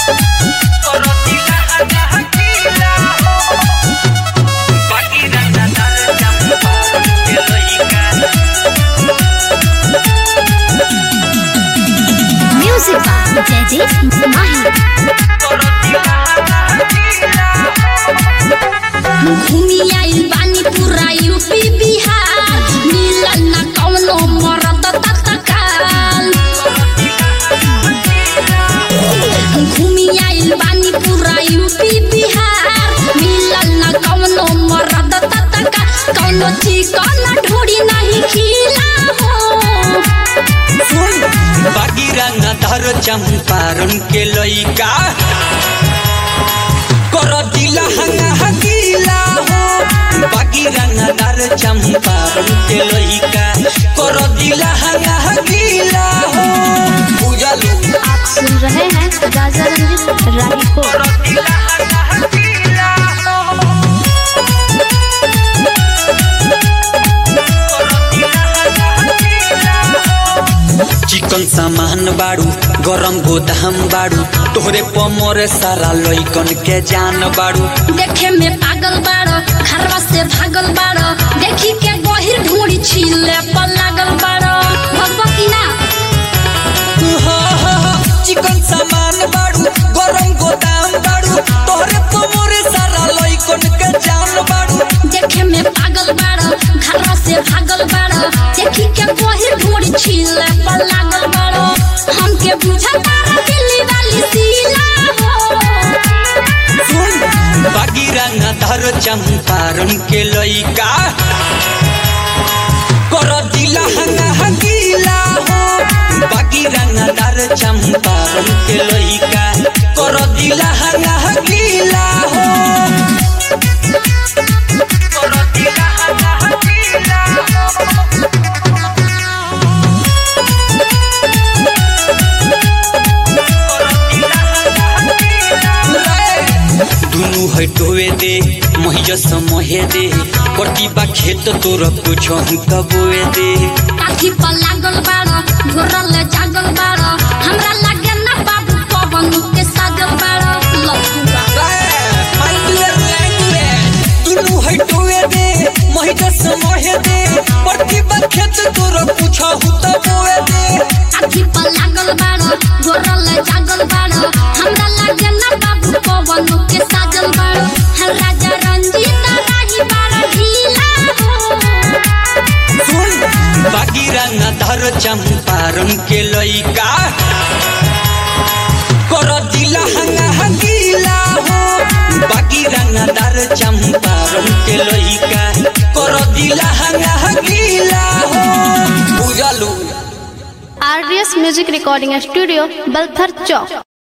Music by Jaideep Mahi. घूमी आइल बानी पूरा यूपी बिहार मिलल न कौनो मरद तत्काल घूमी आइल बानी पूरा यूपी बिहार मिलल न कौनो मरद तत्काल कौनो चिकन ढोड़ी नहीं खिला हो बागीरंगा धर चंपारण के लइका कर दिला हंगा हगीला हो बागीरंगा धर चंपारण के लइका कर दिला हंगा हगीला हो बुझलू आप सुन रहे हैं राजा रंजित राही को कर दिला हंगा हगीला हो चिकन सामान बाड़ू गरम गोदाम बाड़ू तोहरे पमरे सारा लइकन के जान बाड़ू देखे में पागल बाड़ो घरवा से भागल बाड़ो देखी के गहिर ढूंढी छीले पर लागल बाड़ो भगवा की ना चिकन सामान बाड़ू गरम गोदाम बाड़ू तोहरे पमरे सारा लइकन के जान बाड़ू देखे में पागल बाड़ो घरवा से भागल बाड़ो देखी के गहिर ढूंढी छीले पर लागल बाड़ो हमके बुझा तारा दिल्ली वाली सीला हो सुन बागीरंगा धर चंपारण के लइका कर दिला हंगा हगीला हो बागीरंगा धर चंपारण के लइका कर दिला हंगा हगीला हो कर दिला हंगा हगीला हो दुनु है टोवे दे महिजस मोहे दे कटिबा खेत तोर कुछ कबोए दे काठी पर लागल बाड़ो घोरल जागल बाड़ो हमरा लागे ना बाबू पवन के साजल बाड़ो लफुआ दुनु है टोवे दे महिजस मोहे दे कटिबा खेत तोर कुछ कबोए दे आखी पर लागल बाड़ो गोरल जागल बाड़ो हमरा लागे ना बाबू पवन के साजल बाड़ो हर राजा रंजीत राही बाड़ो ढीला हो सुन बागीरंगा धर चंपारण के लइका कर दिला हंगा हगीला हो बागीरंगा धर चंपारण के लइका कर दिला हंगा हगीला हो बुझलू RDS music recording studio Balthar चौक